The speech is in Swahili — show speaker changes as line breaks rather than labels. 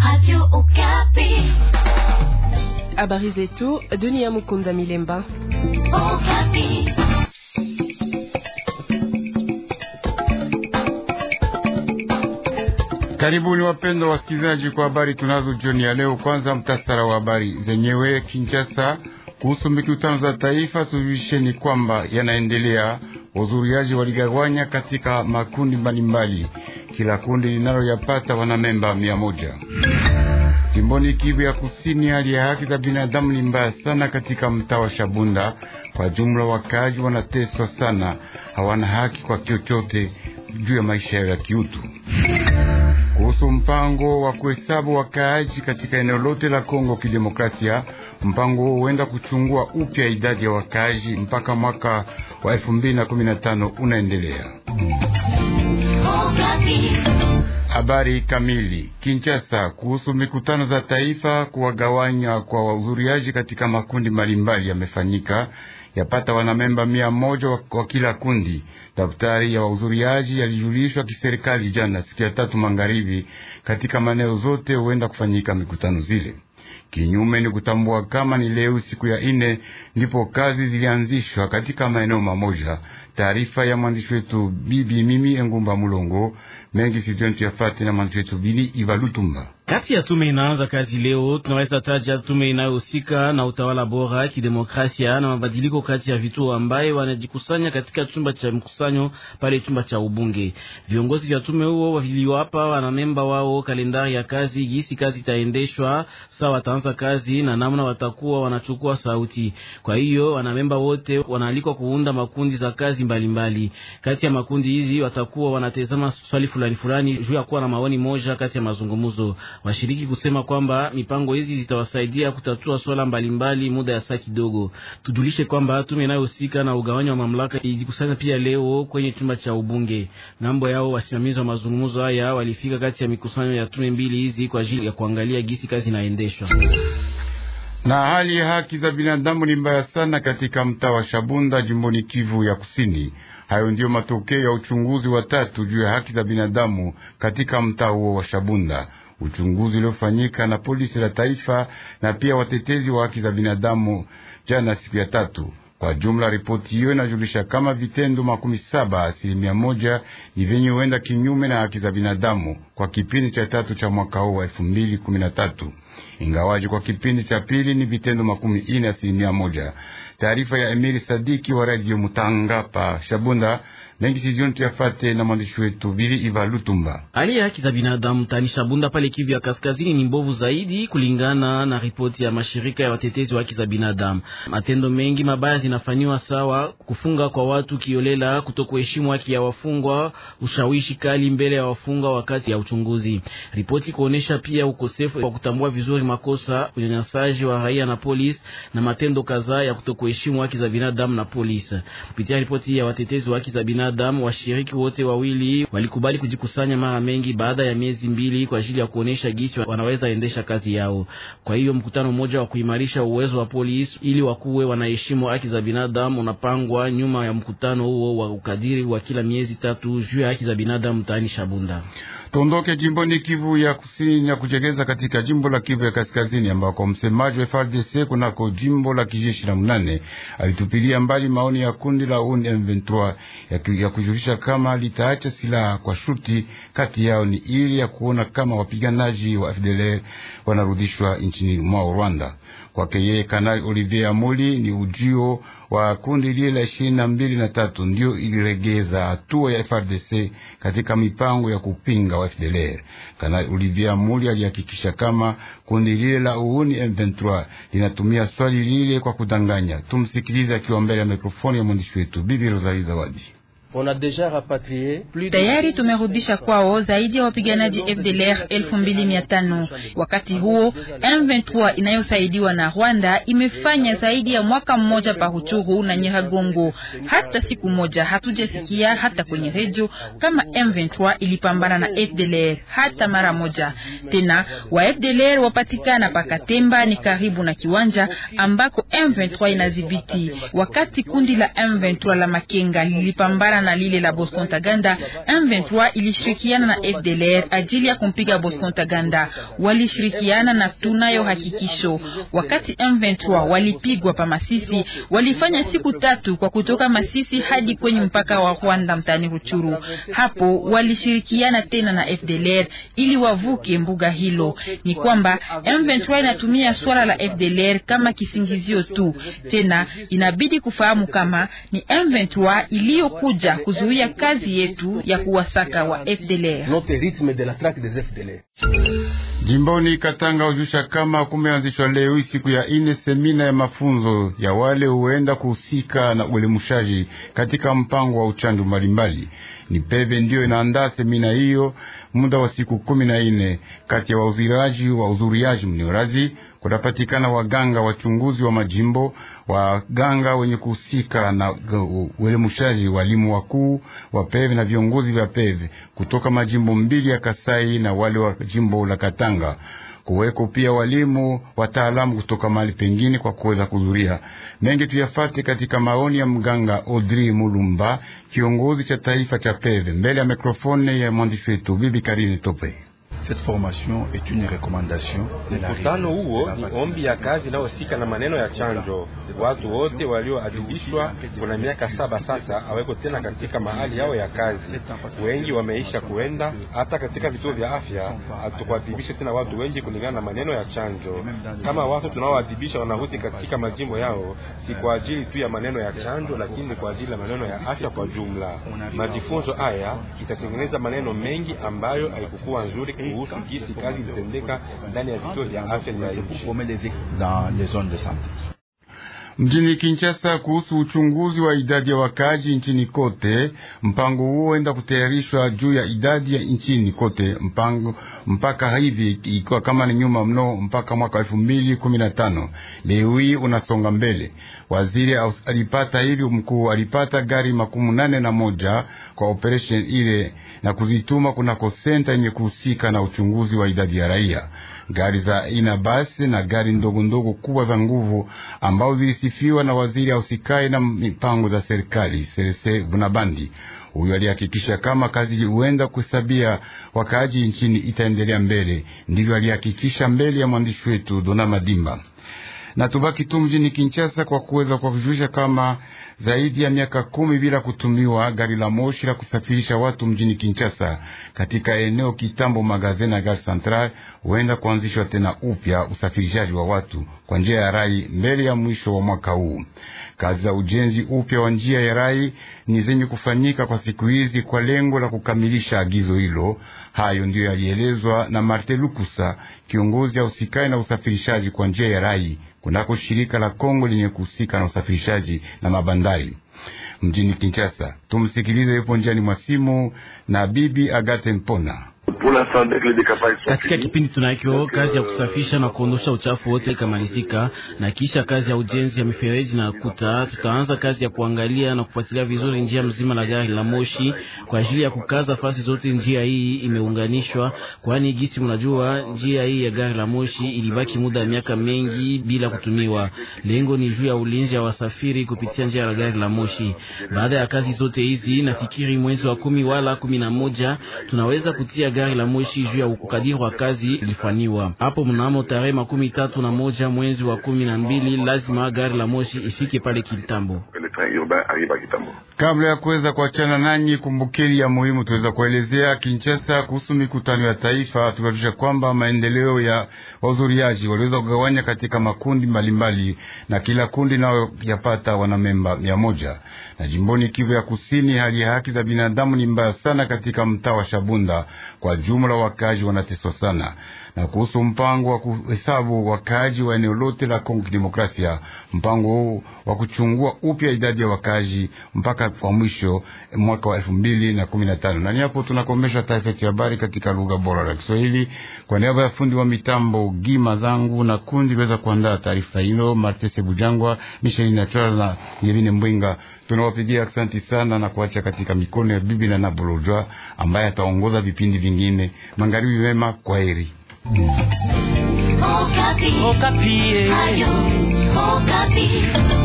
Habari zetu Dunia Mukunda Milemba.
Karibuni wapendwa wasikilizaji kwa habari tunazo jioni ya leo. Kwanza mtasara wa habari zenyewe. Kinshasa, kuhusu mikutano za taifa, tujulisheni kwamba yanaendelea. Wazuriaji waligawanya katika makundi mbalimbali, kila kundi linaloyapata wanamemba mia moja. Jimboni Kivu ya Kusini, hali ya haki za binadamu ni mbaya sana katika mtaa wa Shabunda. Kwa jumla, wakaaji wanateswa sana, hawana haki kwa chochote juu ya maisha yao ya kiutu. Kuhusu mpango wa kuhesabu wakaaji katika eneo lote la Kongo Kidemokrasia, mpango huo huenda kuchungua upya idadi ya wakaaji mpaka mwaka wa 2015 unaendelea. Habari kamili. Kinshasa, kuhusu mikutano za taifa, kuwagawanya kwa wahudhuriaji katika makundi mbalimbali yamefanyika yapata wanamemba mia moja wa kila kundi. Daftari ya wahudhuriaji yalijulishwa kiserikali jana siku ya tatu magharibi. Katika maeneo zote huenda kufanyika mikutano zile. Kinyume ni kutambua kama ni leo siku ya ine ndipo kazi zilianzishwa katika maeneo mamoja. Taarifa ya mwandishi wetu bibi mimi Engumba Mulongo mengi sijontu yafate na mwandishi wetu Bili Ivalutumba.
Kati ya tume inaanza kazi leo, tunaweza taja tume inayohusika na utawala bora, kidemokrasia na mabadiliko kati ya vituo ambaye wanajikusanya katika chumba cha mkusanyo pale chumba cha ubunge. Viongozi vya tume huo waliwapa wanamemba wao kalendari ya kazi, jinsi kazi itaendeshwa, saa wataanza kazi na namna watakuwa wanachukua sauti. Kwa hiyo wanamemba wote wanaalikwa kuunda makundi za kazi mbalimbali mbali. Kati ya makundi hizi watakuwa wanatazama swali fulani fulani juu ya kuwa na maoni moja kati ya mazungumzo washiriki kusema kwamba mipango hizi zitawasaidia kutatua swala mbalimbali muda ya saa kidogo. Tujulishe kwamba tume inayohusika na ugawanyi wa mamlaka ilijikusanya pia leo kwenye chumba cha ubunge. Ngambo yao wasimamizi wa mazungumzo haya walifika kati ya mikusanyo ya tume mbili hizi kwa ajili ya kuangalia gisi kazi inaendeshwa.
Na hali ya haki za binadamu ni mbaya sana katika mtaa wa Shabunda jimboni Kivu ya Kusini. Hayo ndiyo matokeo ya uchunguzi wa tatu juu ya haki za binadamu katika mtaa huo wa Shabunda uchunguzi uliofanyika na polisi la taifa na pia watetezi wa haki za binadamu jana siku ya tatu. Kwa jumla, ripoti hiyo inajulisha kama vitendo makumi saba asilimia moja ni vyenye huenda kinyume na haki za binadamu kwa kipindi cha tatu cha mwaka huu wa elfu mbili kumi na tatu ingawaji kwa kipindi cha pili ni vitendo makumi ine asilimia moja. Taarifa ya Emili Sadiki wa Radio Mutanga pa Shabunda mengi sijioni tuyafate na mwandishi wetu Bili Iva Lutumba.
Hali ya haki za binadamu tani Shabunda pale Kivu ya kaskazini ni mbovu zaidi, kulingana na ripoti ya mashirika ya watetezi wa haki za binadamu. Matendo mengi mabaya zinafanywa, sawa kufunga kwa watu kiolela, kutokuheshimu haki ya wafungwa, ushawishi kali mbele ya wafungwa wakati ya uchunguzi. Ripoti kuonesha pia ukosefu wa kutambua vizuri makosa, unyanyasaji wa raia na polisi na matendo kadhaa ya kutokuheshimu haki za binadamu na polisi. Kupitia ripoti ya watetezi wa haki za binadamu washiriki wote wawili walikubali kujikusanya mara mengi baada ya miezi mbili kwa ajili ya kuonesha gisi wanaweza endesha kazi yao. Kwa hiyo mkutano mmoja wa kuimarisha uwezo wa polisi ili wakuwe wanaheshimu haki za binadamu unapangwa nyuma ya mkutano huo wa ukadiri wa kila miezi tatu juu ya haki za binadamu mtaani Shabunda.
Tuondoke jimboni Kivu ya kusini na kuchekeza katika jimbo la Kivu ya kaskazini ambako msemaji wa FARDC kunako jimbo la kijeshi la mnane alitupilia mbali maoni ya kundi la UNI M23 ya kujulisha kama litaacha silaha kwa shuti kati yao ni ili ya kuona kama wapiganaji wa FDLR wanarudishwa nchini mwao Rwanda. Kwake yeye Kanali Olivier Amuli ni ujio wa kundi lile la ishirini na mbili na tatu ndio iliregeza hatua ya FRDC katika mipango ya kupinga wa FDLR. Kanali Olivier Amuli alihakikisha kama kundi lile la uhuni M23 linatumia swali lile kwa kudanganya. Tumsikilize akiwa mbele ya mikrofoni ya mwandishi wetu Bibi Rosalie Zawadi.
Tayari tumerudisha kwao zaidi ya wapiganaji FDLR elfu mbili mia tano. Wakati huo M23 inayosaidiwa na Rwanda imefanya zaidi ya mwaka mmoja pa Ruchuru na Nyiragongo. Hata siku moja hatujasikia hata kwenye redio kama M23 ilipambana na FDLR hata mara moja. Tena wa FDLR wapatikana pakatemba ni karibu na kiwanja ambako M23 inadhibiti. Wakati kundi la M23 la Makenga lilipambana na lile la Bosco Ntaganda, M23 ilishirikiana na FDLR ajili ya kumpiga Bosco Ntaganda. Walishirikiana na tunayo hakikisho, wakati M23 walipigwa pa Masisi, walifanya siku tatu kwa kutoka Masisi hadi kwenye mpaka wa Rwanda mtani Ruchuru. Hapo walishirikiana tena na FDLR ili wavuke mbuga hilo. Ni kwamba M23 inatumia swala la FDLR kama kisingizio tu. Tena inabidi kufahamu kama ni M23 iliyokuja kuzuia kazi yetu ya kuwasaka wa FDLR.
Jimboni Katanga ujusha kama kumeanzishwa leo siku ya ine semina ya mafunzo ya wale huenda kuhusika na uelimushaji katika mpango wa uchandu mbalimbali. Ni peve ndiyo inaandaa semina hiyo muda wa siku kumi na ine. Kati ya wauziraji wa uzuriaji mniorazi kunapatikana waganga wachunguzi wa majimbo, waganga wenye kuhusika na uelimushaji, walimu wakuu wa peve na viongozi vya peve kutoka majimbo mbili ya Kasai na wale wa jimbo la Katanga kuweko pia walimu wataalamu kutoka mahali pengine kwa kuweza kuhudhuria. Mengi tuyafate katika maoni ya mganga Audrey Mulumba, kiongozi cha taifa cha peve, mbele ya mikrofone ya mwandishi wetu Bibi Karine Tope.
Mkutano huo ni ombi ya kazi inayohusika na maneno ya chanjo. Watu wote walioadhibishwa kuna miaka saba sasa aweko tena katika mahali yao ya kazi. Wengi wameisha kuenda hata katika vituo vya afya, hatukuadhibisha tena watu wengi kulingana na maneno ya chanjo. Kama watu tunaoadhibisha wanarudi katika majimbo yao, si kwa ajili tu ya maneno ya chanjo, lakini kwa ajili ya maneno ya afya kwa jumla. Majifunzo haya itatengeneza maneno mengi ambayo haikukuwa nzuri kuhusu jinsi kazi ilitendeka ndani ya vituo vya afya vya nchi.
Mjini Kinshasa kuhusu uchunguzi wa idadi ya wakaji nchini kote. Mpango huo huenda kutayarishwa juu ya idadi ya nchini kote mpango mpaka hivi ikiwa kama ni nyuma mno mpaka mwaka elfu mbili kumi na tano. Leo hii unasonga mbele. Waziri alipata hivi, mkuu alipata gari makumi nane na moja kwa operation ile na kuzituma kunako senta yenye kuhusika na uchunguzi wa idadi ya raia gari za aina basi na gari ndogo ndogo kubwa za nguvu ambao zilisifiwa na waziri ausikae na mipango za serikali Serese Bunabandi. Huyo alihakikisha kama kazi huenda kuhesabia wakaaji nchini itaendelea mbele. Ndivyo alihakikisha mbele ya mwandishi wetu Dona Madimba na tubaki tu mjini Kinshasa kwa kuweza kuwajulisha kama zaidi ya miaka kumi bila kutumiwa gari la moshi la kusafirisha watu mjini Kinshasa katika eneo kitambo magazini na gari central huenda kuanzishwa tena upya usafirishaji wa watu kwa njia ya rai mbele ya mwisho wa mwaka huu. Kazi za ujenzi upya wa njia ya rai ni zenye kufanyika kwa siku hizi kwa lengo la kukamilisha agizo hilo. Hayo ndiyo yalielezwa na Martin Lukusa, kiongozi ausikai na usafirishaji kwa njia ya rai kunako shirika la Kongo lenye kuhusika na usafirishaji na mabandari mjini Kinshasa. Tumsikilize, yupo njiani mwa simu na bibi Agate Mpona.
Katika kipindi tunacho kazi ya kusafisha na kuondosha uchafu wote ikamalizika, na kisha kazi ya ujenzi ya mifereji na kuta, tutaanza kazi ya kuangalia na kufuatilia vizuri njia mzima la gari la moshi kwa ajili ya kukaza fasi zote. Njia hii imeunganishwa, kwani gisi mnajua, njia hii ya gari la moshi ilibaki muda ya miaka mengi bila kutumiwa. Lengo ni juu ya ulinzi wa wasafiri kupitia njia ya gari la moshi. Baada ya kazi zote hizi, nafikiri mwezi wa kumi wala kumi na moja tunaweza kutia gari la moshi juu ya ukadiri wa kazi ilifanywa hapo. Mnamo tarehe makumi tatu na moja mwezi wa kumi na mbili lazima gari la moshi ifike pale Kitambo.
Kabla ya kuweza kuachana nanyi, kumbukeni ya muhimu tuweza kuelezea Kinshasa kuhusu mikutano ya taifa. Tunajulisha kwamba maendeleo ya wahudhuriaji waliweza kugawanya katika makundi mbalimbali mbali, na kila kundi nao yapata wanamemba mia moja. Na jimboni Kivu ya Kusini, hali ya haki za binadamu ni mbaya sana katika mtaa wa Shabunda. Kwa jumla wakazi wanateswa sana na kuhusu mpango wa kuhesabu wakaaji wa eneo lote la Kongo Kidemokrasia, mpango huu wa kuchungua upya idadi ya wakaaji mpaka kwa mwisho mwaka wa elfu mbili na kumi na tano. Na ni hapo tunakomesha taarifa ya habari katika lugha bora la Kiswahili. Kwa niaba ya fundi wa mitambo Gima zangu na kundi liweza kuandaa taarifa hilo, Martese Bujangwa, Michelin Natural na Yevine Mbwinga, tunawapigia asante sana na kuacha katika mikono ya bibi na Nabolojwa ambaye ataongoza vipindi vingine. Magharibi mema, kwa heri.
Okapi. Okapi. Ayo, Okapi.